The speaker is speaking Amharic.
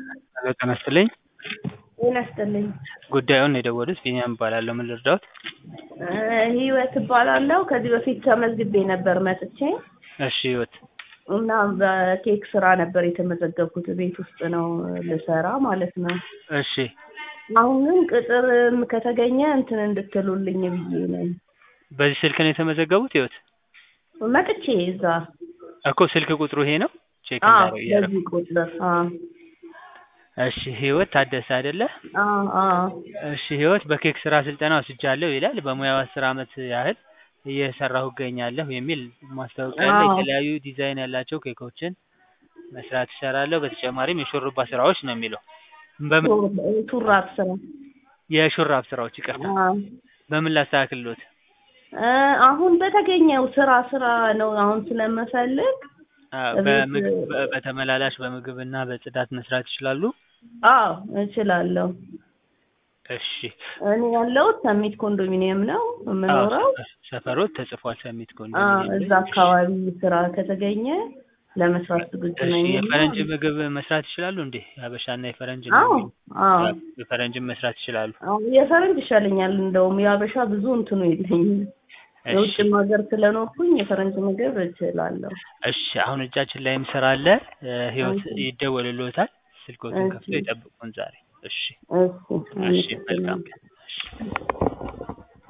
ሄሎ ጤና ይስጥልኝ ጤና ይስጥልኝ። ጉዳዩን የደወሉት ቢኒያም እባላለሁ ምን ልርዳዎት ህይወት እባላለሁ። ከዚህ በፊት ተመዝግቤ ነበር መጥቼ እሺ ህይወት እና በኬክ ስራ ነበር የተመዘገብኩት። ቤት ውስጥ ነው ልሰራ ማለት ነው። እሺ አሁን ግን ቅጥር ከተገኘ እንትን እንድትሉልኝ ብዬ ነኝ። በዚህ ስልክ ነው የተመዘገቡት ህይወት መጥቼ እዛ እኮ ስልክ ቁጥሩ ይሄ ነው ቼክ አዎ፣ እንዳደረግ እያደረኩ በዚህ ቁጥር አዎ፣ እሺ ህይወት ታደሰ አይደለ አዎ፣ አዎ። እሺ ህይወት በኬክ ስራ ስልጠና ወስጃለሁ ይላል በሙያው አስር አመት ያህል እየሰራሁ እገኛለሁ የሚል ማስታወቂያ አለ አዎ። የተለያዩ ዲዛይን ያላቸው ኬኮችን መስራት እሰራለሁ በተጨማሪም የሹሩባ ስራዎች ነው የሚለው በምን ሹራብ ስራ የሹራብ ስራዎች ይቅርታ አዎ። በምን ላስተካክልሎት እ አሁን በተገኘው ስራ ስራ ነው አሁን ስለምፈልግ አዎ፣ እቤት- በምግብ በ- በተመላላሽ በምግብና በጽዳት መስራት ይችላሉ አዎ እችላለሁ። እሺ እኔ ያለሁት ሰሚት ኮንዶሚኒየም ነው የምኖረው። አዎ፣ ሰፈሮት ተጽፏል ሰሚት አዎ፣ ኮንዶሚኒየም እዛ ላይ። አካባቢ ስራ ከተገኘ ለመስራት ዝግጁ እሺ ነኝ። የፈረንጅ ምግብ መስራት ይችላሉ እንዴ የሀበሻና የፈረንጅ ነው አዎ የሚለው። አዎ የፈረንጅም መስራት ይችላሉ አዎ፣ የፈረንጅ ይሻለኛል። እንደውም የሀበሻ ብዙ እንትኑ የለኝም። እሺ የውጭም ሀገር ስለኖርኩኝ የፈረንጅ ምግብ እችላለሁ። እሺ አሁን እጃችን ላይ ስራ አለ እ ህይወት እሺ። ይደወልልዎታል ስልክዎትን እሺ። ከፍቶ ይጠብቁን ዛሬ እሺ እሺ እሺ መልካም ቀን እሺ